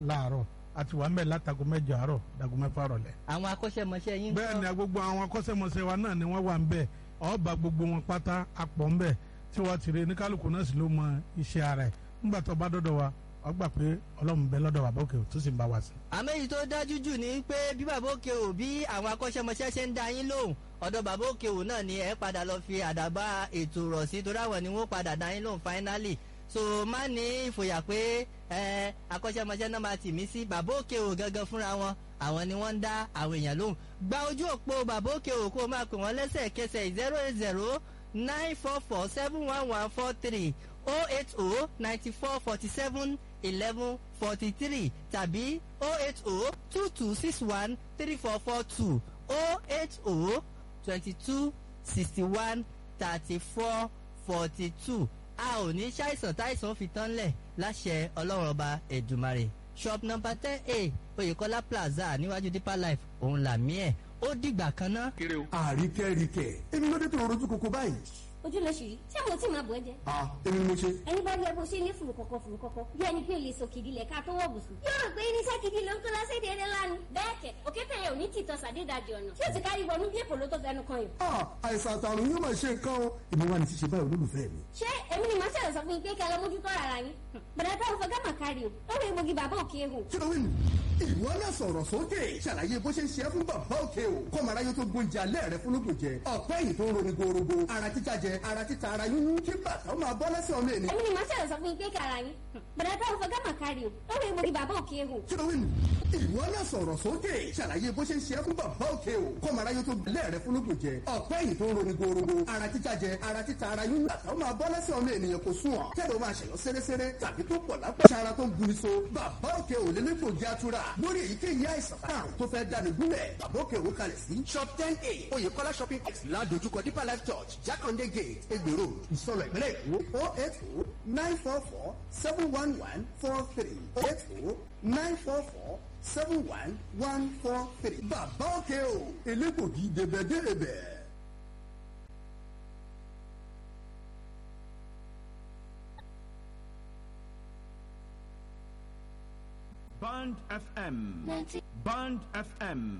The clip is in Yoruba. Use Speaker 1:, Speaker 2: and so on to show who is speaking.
Speaker 1: láàárọ̀ àti wà ń bẹ̀ látago mẹ́jọ àárọ̀ dago mẹ́fà rọ̀lẹ́.
Speaker 2: àwọn akọ́ṣẹ́mọṣẹ́ yín
Speaker 1: bẹ́ẹ̀ ni gbogbo àwọn akọ́ṣẹ́mọṣẹ́ wa náà ni wọ́n wà ń bẹ̀ ọba gbogbo wọn pátá apọ̀ ń bẹ̀ tí wọ́n ti rí ní kálukú náà sì ló mọ iṣẹ́ ara ẹ̀ ńgbà tó bá dọ́dọ̀ wa wọ́n gbà pé ọlọ́run bẹ lọ́dọ̀ wa bókè tó sì ń bá wa sí.
Speaker 2: àmọ́ èyí tó dájú jù ni pé bí bàbá òkè ò bí àwọn akọ́ṣẹ́mọṣẹ́ ṣe ń da yín lóhùn ọ̀dọ̀ bàbá òkè ò náà ni ẹ padà lọ fi àdàbà ètò rọ̀ sí torí àwọn ni wọ́n padà da yín lóhùn finally so má ní ìfòyà pé ẹ akọ́ṣẹ́mọṣẹ́ náà máa tì mí sí bàbá òkè ò gangan fúnra wọn àwọn ni wọ́n ń dá àwọn èèyàn lóhùn gba ojú òpó bàbá òkè ò kó o máa pè wọ́n lẹ́sẹ̀kẹsẹ̀ zero eight zero nine four four seven one one four three oh eight oh ninety four forty seven eleven forty three tàbí oh eight oh two two six one three four four two oh eight oh twenty two sixty one thirty four forty two a ò ní ṣàìsàn táìsàn fi tán lẹ̀ láṣẹ ọlọ́run ọba ẹ̀dùmarè shop number ten a oyèkọ́lá plaza níwájú deeper life òun làmí ẹ̀ ó dìgbà kan ná.
Speaker 3: àríkẹ́ríkẹ́ èmi ló dé tó rojú koko báyìí.
Speaker 4: ojúlóṣù yìí ṣé mo tí máa bọ̀ ẹ́ jẹ.
Speaker 3: a èmi ni mo ṣe.
Speaker 4: ẹni bá rí ẹ bó ṣe ní fùrùkọ̀kọ̀ fùrùkọ̀kọ̀ bí ẹni pé olè sòkìdí lẹ̀ ká tó wọ̀ bùsùn. yóò rò pé irinṣẹ́ gidi ló ń kó lọ sí èdè lánàá. bẹ́ẹ̀ kẹ̀ òkété yẹn ò ní tìtọ́ sàdédàjì ọ̀nà tí ó ti kárí wọnú bí èpò ló tó fẹnu kan yìí.
Speaker 3: a àìsàn àtàrùn yóò máa ṣe nǹkan o èmi wà ní ti ṣe báyìí olólùfẹ́ mi.
Speaker 4: ṣé èmi ni màá ṣẹlẹ̀ sọ fún yín pé kẹ́ ẹ lọ mójútó ara yín. bẹ̀rẹ̀ táwọn fọ gámà kárí o ó rí egbògi bàbá òkè ehò.
Speaker 3: kí ló wí nù. ìwọ náà sọ̀rọ̀ sókè ṣàlàyé bó ṣe ń ṣe é fún bàbá òkè o kọ́mọ aráyé tó gbóúnjẹ alẹ́ rẹ fún lóògùn jẹ ọ̀pẹ́ yìí tó ń roni gorogo ara títa jẹ ara títa ara yúnyún kí bàtà ó máa bọ́ lẹ́sẹ̀ ọmọ ènìyàn.
Speaker 4: èmi ni màá ṣẹlẹ̀ sọ fún yín pé kẹ́ ara yín. bẹ̀rẹ̀ táwọn fọ gámà kárí o ó rí egbògi bàbá òkè ehò.
Speaker 3: kí ló wí nù. ìwọ náà sọ̀rọ̀ sókè ṣàlàyé bó ṣe ń ṣe é fún bàbá òkè o kọ́mọ aráyé tó gbóúnjẹ alẹ́ rẹ fún lóògùn jẹ ọ̀pẹ́ yìí tó ń roni gorogo ara títa jẹ ara títa ara yúnyún bàtà ó máa bọ́ lẹ́sẹ̀ ọmọ ènìyàn kò sùn ọ̀ kẹ́lẹ́ ó máa ṣẹ̀yọ́ sẹ́rẹ́sẹ́rẹ́ tàbí tó pọ̀ lápẹ́ sára tó ń guni so bàbá òkè ò lé lẹ́gbògi atura lórí èyíkéyìí àìsàn àrùn tó fẹ́ dáni gúnlẹ̀ bàbá òkè ò kalẹ̀ sí shop ten a oyèkọ́lá shopping complex ládojúkọ deeper life church jákàndé gate egbèrò ìsọlọ ìpínlẹ̀ èkó o eight o nine four four seven one one four three o eight o nine four four seven one one four three bàbá òkè ò elégbògi débẹ̀débẹ̀.
Speaker 5: Band FM. Band FM